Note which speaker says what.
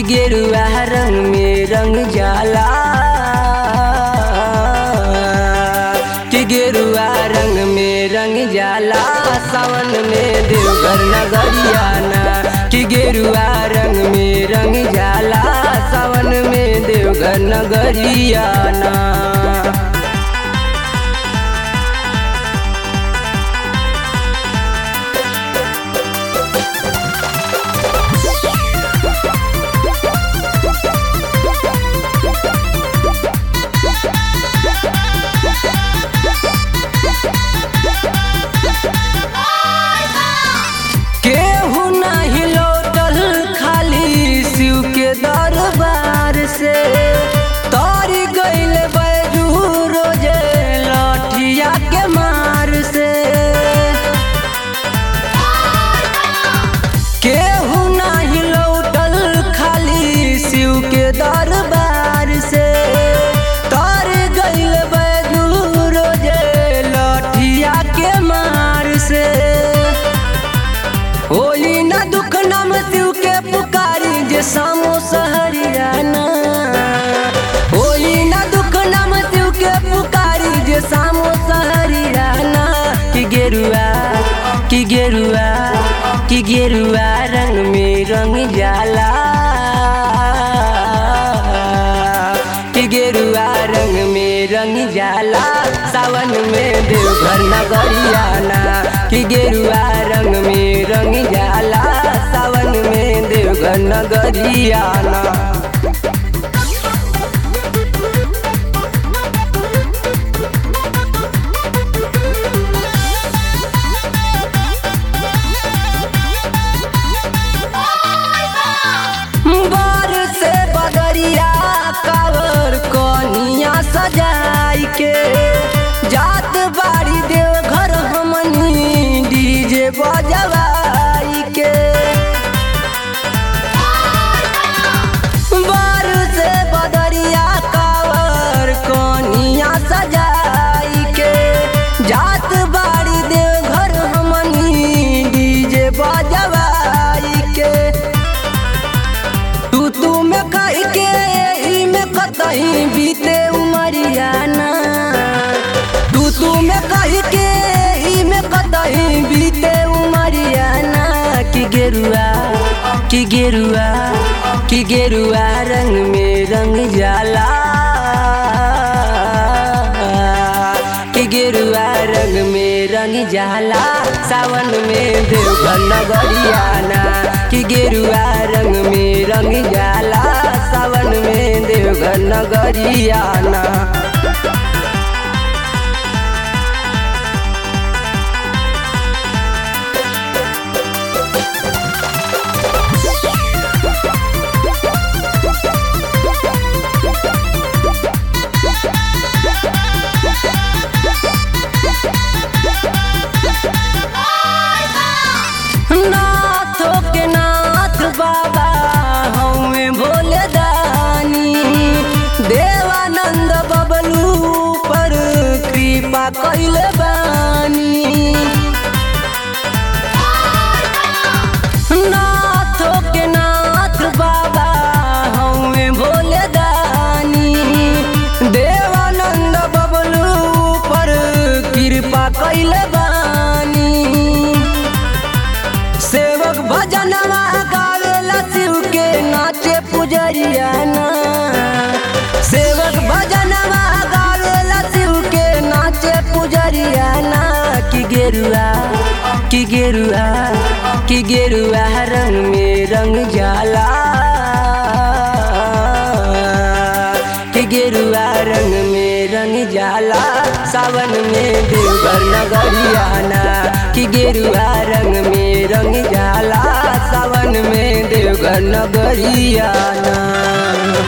Speaker 1: गेरुआ रंग में रंग जाला कि गेरुआ रंग में रंग जाला सावन में देवघर नगरियाना कि गेरुआ रंग में रंग जाला सावन में देवघर नगरियाना केहू नहीं लौटल खाली शिव के दरबार से तारी गईल बैजू रोजे लठिया के मार से केहू नहीं लौटल खाली शिव के दरबार से तार गईल बैजू रोजे लठिया के मार से होली ना दुख नाम शिव के पुकारी जे सामो सहरियाना होली ना दुख नाम शिव के पुकारी जे सामो सहरियाना कि गेरुआ कि गेरुआ कि गेरुआ रंग में रंग जाला कि गेरुआ रंग में रंग जाला सावन में देवघर नगरियाना कि गेरुआ रंग में रंग जाला सावन में देवघर नगरियाना बार से बदरिया कावर कनिया सजाई के जात बाड़ी देव घर हमनी डीजे बजवाई के बार से बदरिया कावर कनिया सजाई के जात बाड़ी देव घर हमनी डीजे बजवाई के तू तू में कह के ई में कतही बीते उमरियाना तू तू में कह के ई में कतही बीते उमरियाना कि गेरुआ कि गेरुआ कि गेरुआ रंग में रंग जाला कि गेरुआ रंग में रंग जाला सावन में देवघर नगरियाना कि गेरुआ रंग में रंग जाला सावन में देवघर नगरियाना नाथो के नाथ बाबा हमें भोले दानी देवानंद बबलू पर कृपा कैले बानी नाथो के नाथ बाबा हमें भोले दानी देवानंद बबलू पर कृपा कैले बानी सेवक भजनवा गावेला शिव के नाचे पुजरियाना सेवक भजनवा गावेला शिव के नाचे पुजरियाना कि गेरुआ कि गेरुआ कि गेरुआ रंग में रंग जाला कि गेरुआ रंग में रंग जाला सावन में देवघर नगरियाना कि गेरुआ रंग में रंग जाला सावन में देवघर नगरियाना